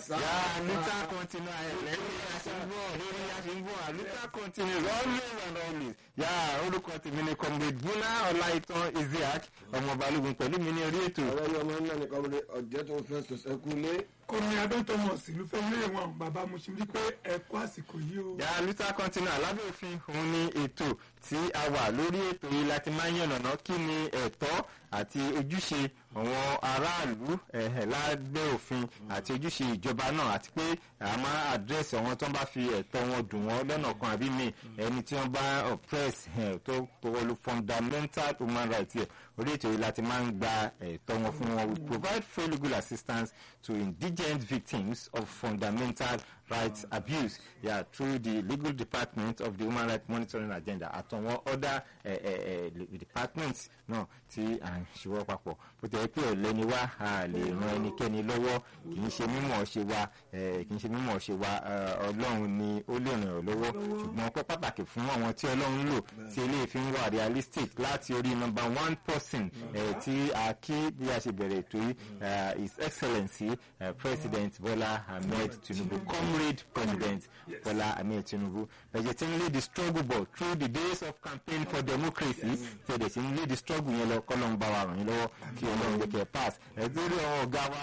yà luther continue ayẹlẹ ní aṣèǹbọ̀ lórí aṣèǹbọ̀ luther continue always and always yà orúkọ tèmi ni comrade buna ọláìtàn isiaq ọmọ balógun pẹ̀lú mi ní orí ètò. ọ̀rọ̀ yìí ọmọ náà nìkan wọlé ọ̀jẹ̀ tó fẹ́ sọ̀sẹ̀ kú lé. kọ́mi adótọ́mọ̀ sílùú fẹ́ lé wọn bàbá mo ṣe rí pé ẹ kú àsìkò yìí o. yà luther continue alábẹ́ òfin òun ni ètò tí a wà lórí ètò yìí láti máa ń yànnàná kí ni ẹ̀tọ́ àti ojúṣe àwọn aráàlú ẹ̀hẹ̀ lábẹ́ òfin àti ojúṣe ìjọba náà àti pé a máa àdírẹ́sì àwọn tó ń bá fi ẹ̀tọ́ wọn dùn wọ́n lọ́nà kan àbí mi ẹni tí wọ́n bá oppress ẹ̀ tó wọlé fundamental human rights yẹ orí ètò yìí láti máa ń gba ẹ̀tọ́ wọn fún wọn we provide free legal assistance to indigent victims of fundamental rights abuse yeah, through the legal department of the human rights monitoring agenda àtàwọn other eh, eh, eh, departments náà tí à ń ṣiwọ́ papọ̀ bó ti yẹ pé ọ̀lẹ́ ni wá a lè ran ẹnikẹ́ni lọ́wọ́ kì í ṣe mímọ̀ ṣe wa kì í ṣe mímọ̀ ṣe wa ọlọ́run ni ó lè ràn ọ́ lọ́wọ́ ṣùgbọ́n ọpẹ́ pàtàkì fún àwọn tí ọlọ́run lò tí eléyìí fi ń wà realistic láti orí number one person tí a kí bí a ṣe bẹ̀rẹ̀ ètò yìí his excellency uh, president bola ahmed tinubu comrade president bola ahmed tinubu bẹ̀jẹ̀ tí ń lé the struggle ball through the days of campaign for democracy tẹ̀lé tí ń lé the struggle yẹn lọ kọ́lọ́n bá wa ràn yín lọ́wọ́ kí ọlọ́run jẹ́ kẹ́ pass ẹ̀dúró àwọn ọ̀gá wa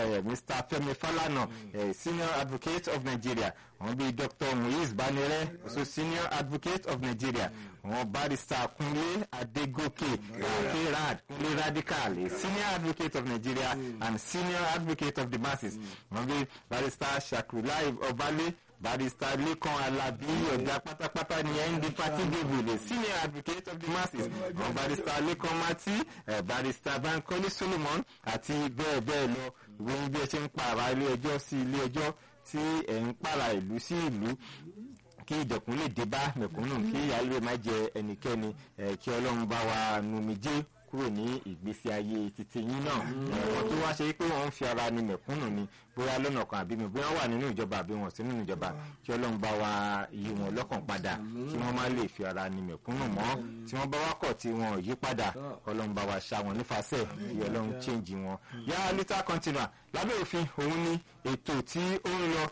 mr femi falana senior advocate of nigeria àwọn bíi dr muiz banire also senior advocate of nigeria àwọn barrister kunle adegoke akerad kunle radical senior advocate of nigeria and senior advocate of the masses àwọn bíi barrister shakrulai obale barrister lekan alabi ọ̀gá pátápátá ní nd party débùlé senior advocate of the masses àwọn barrister lekan mati eh, barrister bankole solomon àti bẹ́ẹ̀ bẹ́ẹ̀ lọ ìwé bí ẹ ṣe ń pààrà ilé ẹjọ́ sí ilé ẹjọ́ tí ẹ̀ ń pààrà ìlú sí ìlú kí ìdẹ̀kùn lè dé bá mẹ̀kúnnù kí ìyáálé má jẹ ẹnikẹ́ni kí ọlọ́run bá wa numijé kúrò ní ìgbésí ayé títí yín náà ẹ̀wọ̀n tó wá ṣe pé wọ́n ń fi ara ni mẹ̀kúnnù ni bóyá lọ́nà kan àbí mi bóyá wà nínú ìjọba àbí wọn sí nínú ìjọba kí ọlọ́run bá wa yí wọn lọ́kàn padà kí wọ́n má lè fi ara ni mẹ̀kúnnù mọ́ tí wọ́n bá wá kọ̀ tí wọn ò yí padà ọlọ́run bá wa ṣá wọn nífàsẹ̀ kí ọlọ́run change wọn. yá lítà continua lábẹ́ òfin òun ni ètò tí ó ń lọ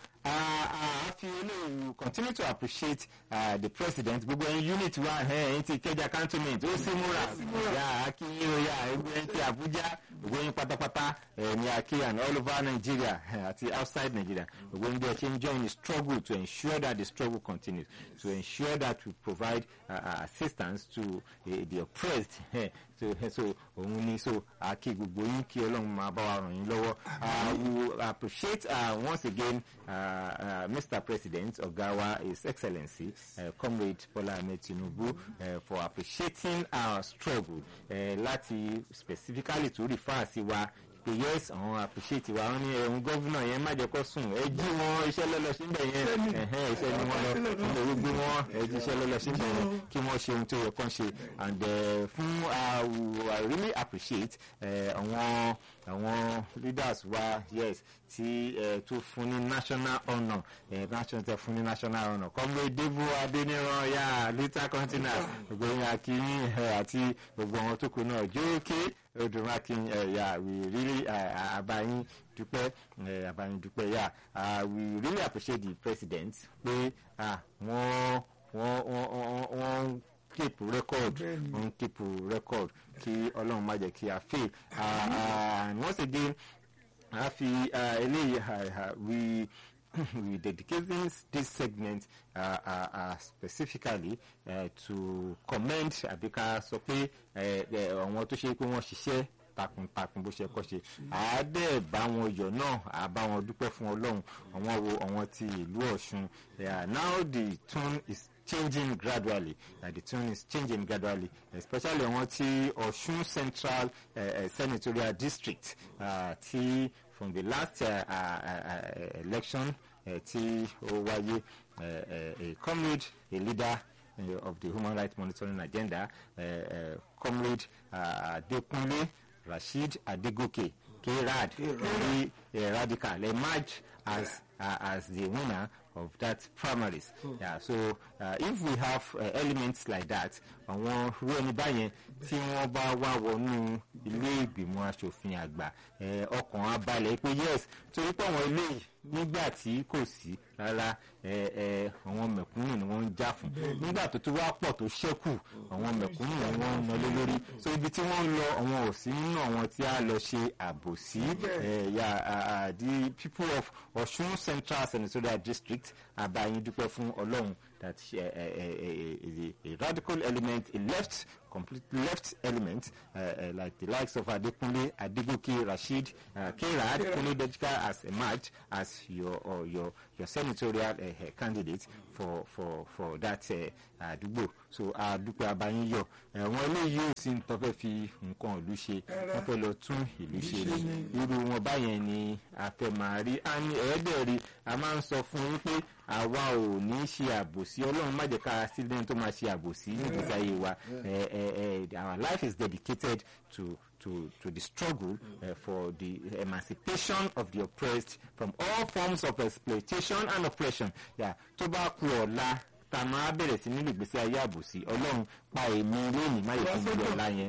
I feel you continue to appreciate uh, the president gbogbo ẹyin unit wa ẹyin ti kẹjà cantonment ó sì múra yà akínyìn o yà ẹgbẹ́ ẹyin ti abuja gbogbo ẹyin pátápátá ní aki and all over nigeria àti outside nigeria gbogbo ẹyin bí ẹ ṣe ń join the struggle to ensure that the struggle continues to ensure that we provide uh, assistance to uh, the oppressed so so òun ni so aki gbogbo yín kí ọlọ́run máa bá wa ràn yín lọ́wọ́ we appreciate uh, once again. Uh, uh, Mr. President Ogawa, His Excellency, uh, Comrade Bola Ahmed Tinubu, uh, for appreciating our struggle. Uh, láti specifically to refer sí wa pé yes àwọn appreciate wa wọn ní ẹ̀hún gọ́vùnà yẹn má jẹ́ kó sùn ẹ jí wọn iṣẹ́ lọ́lọ́ síbẹ̀ yẹn ẹ̀hẹ́n iṣẹ́ ni wọ́n lọ nílò wípé wọn ẹ jí iṣẹ́ lọ́lọ́ síbẹ̀ yẹn kí wọ́n ṣe ohun tó yẹ kán ṣe and uh, fún uh, I really appreciate àwọn uh, àwọn leaders wa yes tí uh, tó fún ní national honour uh, national tẹ fún ní national honour kọ́mọ débò adéníran ya luther continent gbogbo yẹn akínyìn àti gbogbo àwọn tó kù náà jókè odùnmákin ya we really abayin dúpẹ́ abayin dúpẹ́ ya we really appreciate the president pé wọ́n wọ́n wọ́n keep record wọ́n keep record kí ọlọ́run má jẹ́ kí a fail and once again a fi eléyìí we we dedicating this segment uh, uh, uh, specifically uh, to commend àbíká sọ pé àwọn tó ṣe pé wọ́n ṣiṣẹ́ takuntakun bó ṣe kọ́ ṣe àádẹ́ bá wọn yọ̀ náà àbá wọn dúpẹ́ fún ọlọ́run àwọn wo àwọn ti ìlú ọ̀ṣun now the tune is changing gradually uh, the tune is changing gradually especially àwọn ti ọ̀ṣun central uh, uh, senatorial district uh, ti from the last uh, uh, uh, election uh, tí ó wáyé uh, uh, a comrade a leader uh, of the human rights monitoring agenda uh, uh, comrade uh, adekunle rasheed adegoke krad very uh, radical emerge as uh, as the winner of that primaries. Mm. Yeah, so uh, if we have uh, elements like that, àwọn irú ẹni báyẹn tí wọ́n bá wá wọnú ilé ìgbìmọ̀ asòfin àgbà ọkàn abalẹ̀ pé yes torí pé àwọn eléyìí nígbà tí kò sí rárá ẹ ẹ àwọn mẹ̀kúnnù ni wọ́n ń jà fún nígbà tó tún wá pọ̀ tó ṣẹ́kù àwọn mẹ̀kúnnù ni wọ́n ń nọlé lórí so ibi tí wọ́n ń lọ àwọn ò sí nínú àwọn tí a lọ ṣe àbòsí ẹ ya ah, ah, the people of Ọ̀ṣun Central Senatorial District abayin dúpẹ́ fún Ọlọ́run that uh, uh, uh, uh, a radical element a left complete left element uh, uh, like the likes of Adekunle Adegoke Rasheed uh, Kera Adekunle Dejika has emerged as your or your your senatorial uh, uh, candidate for for for that àdúgbò uh, so àdúpẹ́ abayín yọ ẹ̀wọ̀n eléyìí ò sí tó fẹ́ fi nǹkan ìlú ṣe wọ́n fẹ́ lọ tún ìlú ṣe ni irú wọn báyẹn ni a fẹ́ máa rí a ní ẹ̀ẹ́dẹ̀ẹ̀rí a máa ń sọ fún yín pé àwa ò ní ṣe àbòsí ọlọ́run má jẹ́ ká sílẹ̀ tó máa ṣe àbòsí nígbèsí ayé wa ẹ ẹ ẹ our life is dedicated to to to the struggle uh, for the emancipation of the oppressed from all forms of exploitation and oppression yeah, tó bá kú ọ̀la tá a máa bẹ̀rẹ̀ sí nínú ìgbésí ayé àbòsí ọlọ́run pa èmi lónìí má yẹ kí n gbé ọ̀la yẹn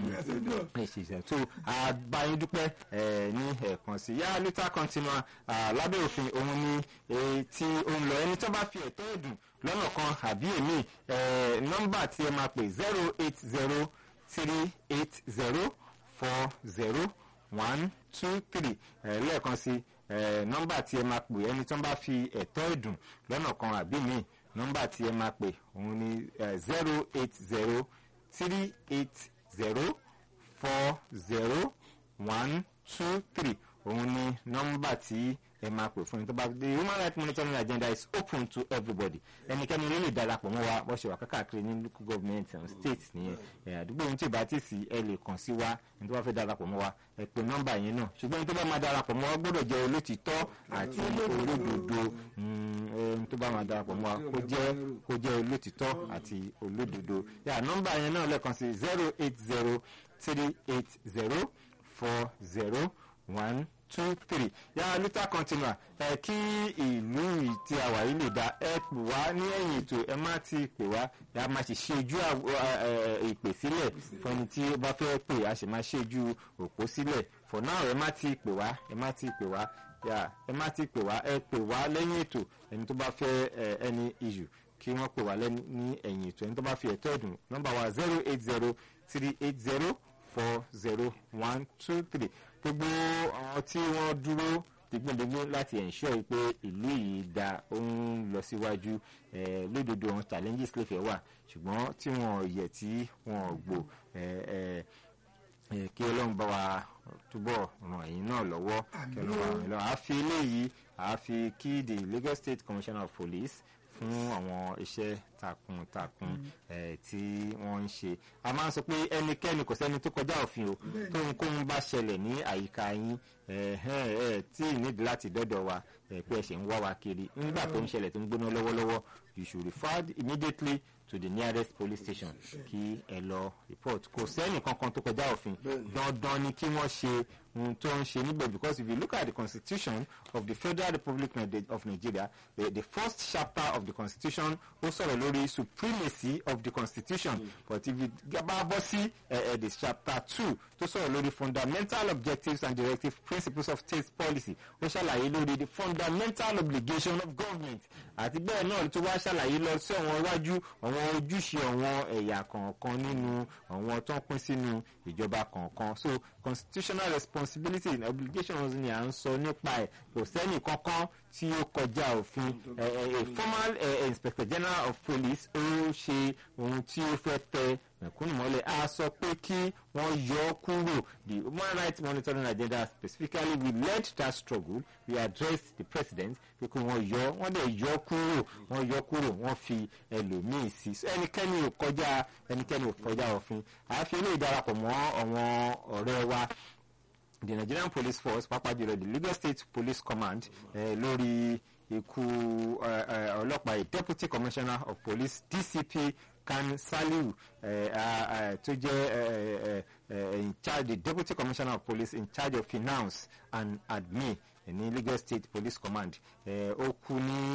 ẹ ṣe ṣe tó àbáyé dúpẹ́ ẹ ní ẹ̀ẹ̀kan sí yá lítà continua lábẹ́ òfin òun ni eh, tí òun lọ ẹni tó bá fi ẹ̀tọ́ ẹ̀dùn lọ́nà kan àbí èmi eh, nọ́mbà tí ẹ máa pè zero eight zero three eight zero four zero one two three eh, lẹ́ẹ̀kan sí eh, nọ́mbà tí ẹ máa pè ẹni tó bá fi ẹ̀tọ́ ẹ̀dùn lọ́nà kan àbí mi nọ́mbà tí ẹ máa pè òun ni zero eight zero three eight zero four zero one two three òun ni nọ́mbà tí ẹ máa pè fún yín tó bá the human rights monitoring agenda is open to everybody ẹnikẹ́ni ló lè darapọ̀ mọ́ wa bó ṣe wà káàkiri ní local government and state nìyẹn ẹ àdúgbò ohun tí ì bá ti sí ẹ lè kàn sí wa ẹni tó bá fẹ́ darapọ̀ mọ́ wa ẹ pè nọ́mbà yẹn náà ṣùgbọ́n ẹni tó bá máa darapọ̀ mọ́ wa gbọ́dọ̀ jẹ́ olótìtọ́ àti olódodo ẹni tó bá máa darapọ̀ mọ́ wa kó jẹ́ kó jẹ́ olótìtọ́ àti olódodo yà nọ́mbà yẹn náà lẹ́ẹ̀kan sí zero eight zero three eight zero four zero one two three yàrá lítà continua ẹ kí ìlú yìí tí a wà yìí lè dá ẹ pè wá ní ẹ̀yìn ètò ẹ má ti pè wá ẹ má sì ṣe ojú ìpè sílẹ̀ fún ẹni tí ó bá fẹ́ pè a sì máa ṣe ojú òpó sílẹ̀ for now ẹ má ti pè wá ẹ má ti pè wá yà ẹ má ti pè wá ẹ pè wá lẹ́yìn ètò ẹni tó bá fẹ́ ẹni issue kí wọ́n pè wá ní ẹ̀yìn ètò ẹni tó bá fi ẹ̀tọ́ ẹ̀dùn nọ́mbà wa zero eight zero three eight zero four zero one two three gbogbo àwọn tí wọ́n dúró digbódigbó láti ensure pé ìlú yìí da ó ń lọ síwájú lódodo àwọn challenges lè fẹ́ wà ṣùgbọ́n tí wọ́n yẹ tí wọ́n gbò kí ọlọ́run bá wa túbọ̀ ràn ẹ̀yin náà lọ́wọ́ kí ọlọ́run bá wa ràn lọ́wọ́ àfi eléyìí àfi kí the Lagos State Commissioner of Police fún àwọn iṣẹ́ takuntakun tí wọ́n ń ṣe a máa ń sọ pé ẹnikẹ́ni kò sẹ́ni tó kọjá òfin o tóhunkóhun bá ṣẹlẹ̀ ní àyíká yín tí nídìí láti dọ́dọ̀ wa pé ẹ ṣe ń wá wa kiri nígbà tó ń ṣẹlẹ̀ tó ń gbóná lọ́wọ́lọ́wọ́ you should refer immediately to the nearest police station kí ẹ lọ report kò sẹ́ni kankan tó kọjá òfin dandan ni kí wọ́n ṣe ohun tó ń ṣe níbẹ̀ because if you look at the constitution of the federal republic of nigeria the, the first chapter of the constitution ó sọ̀rọ̀ lórí supremacy of the constitution mm. but if you bá bọ́ sí the chapter two tó sọ̀rọ̀ lórí fundamental objectives and directive principles of state policy ó ṣàlàyé lórí the fundamental obligation of government àti bẹ́ẹ̀ náà tó wá ṣàlàyé lọ sí àwọn iwájú àwọn ojúṣe àwọn ẹ̀yà kọ̀ọ̀kan nínú àwọn tó ń pín sínú ìjọba kọ̀ọ̀kan so constitutional responsibility and obligations ni à ń sọ nípa ẹ̀ kò sẹ́nì kankan tí ó kọjá òfin a formal uh, inspector general of police ó ṣe ohun tí ó fẹ́ tẹ mẹ̀kúnnù mọ́lẹ̀ a sọ pé kí wọ́n yọ ọ́ kúrò the human rights monitoring agenda specifically we led that struggle we addressed the president pé kí wọ́n yọ wọ́n dẹ̀ yọ kúrò wọ́n yọ kúrò wọ́n fi ẹlòmíì sí ẹnikẹ́ni ò kọjá ẹnikẹ́ni ò kọjá òfin àfi eléyìí darapọ̀ mọ́ àwọn ọ̀rẹ́ wa the Nigerian Police Force pàápàá jùlọ the Lagos State Police Command eh, lórí ikú ọlọ́pàá Deputy Commissioner of Police DCP Kan Saliu tó jẹ́ in charge the Deputy Commissioner of Police in charge of finance and admin ní Lagos State Police Command ó kú ní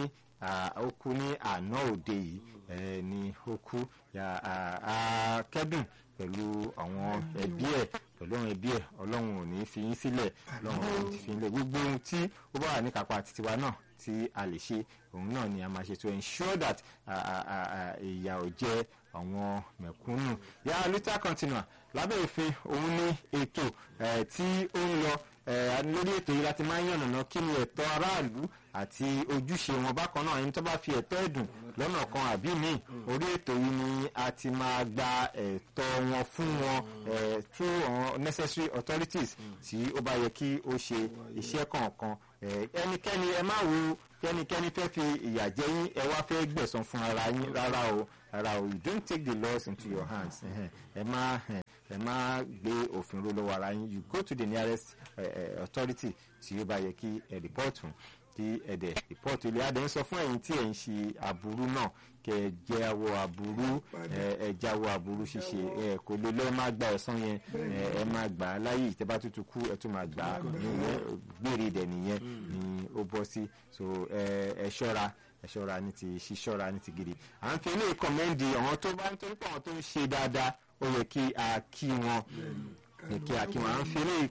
ah, ó kú ní àná òde yìí eh, ni ó kú Ya, ah, ah, kẹ́dùn pẹ̀lú àwọn ẹbí ẹ̀ pẹ̀lú àwọn ẹbí ẹ̀ ọlọ́run ò ní fi yín sílẹ̀ ọlọ́run ò ní fi yín lẹ̀ gbogbo ohun tí ó bá wà ní kápá titiwa náà tí a lè ṣe òun náà ni a máa ṣe to ensure that ah, ah, ah, ah, ìyà ò jẹ àwọn mẹ̀kúnnù yà luther continua lábẹ́ òfin òun ní ètò eh, tí ó ń lọ eh, lórí ètò yìí láti máa ń yànnàná kí ni ẹ̀tọ́ aráàlú àti ojúṣe wọn bákan náà ẹni tó bá fi ẹ̀tọ́ ẹ̀dùn lọ́nà kan àbí míì orí ètò yìí ni a ti máa gba ẹ̀tọ́ wọn fún wọn eh, through àwọn necessary authorities tí ó bá yẹ kí ó ṣe iṣẹ́ kọ̀ọ̀kan Eh, ẹnikẹ́ni ẹ má wo kẹ́nikẹ́ni fẹ́ fi ìyà jẹ yín ẹ wá fẹ́ gbẹ̀san fún ara yín rárá o rárá o you don't take the laws into your hands ẹhẹn. ẹ má ẹ ẹ má gbé òfin ró lọ́wọ́ ara yín you go to the nearest uh, uh, authority tí ó bá yẹ kí ẹ report fún kí ẹ dẹ̀ report ilé adé ń sọ fún ẹ̀yin tí ẹ̀ ń ṣe aburú náà kẹ ẹ jáwọ́ aburú ẹ ẹ jáwọ́ aburú ṣíṣe ẹ kò lè lọ́ọ́ má gba ẹ̀san yẹn ẹ ẹ má gbà á láyè tẹ́ bá tútù kú ẹ tún má gbà á nìyẹn gbére dẹ̀ nìyẹn ni ó bọ́ sí so ẹ ẹ ṣọ́ra ẹ ṣọ́ra ní ti ṣíṣọ́ra ní ti gidi à ń fi ilé kọ̀mẹ́ndì àwọn tó bá ń torí pé àwọn tó ń ṣe dáadáa ó yẹ kí a kí wọn yẹ kí a kí wọn à ń fi ilé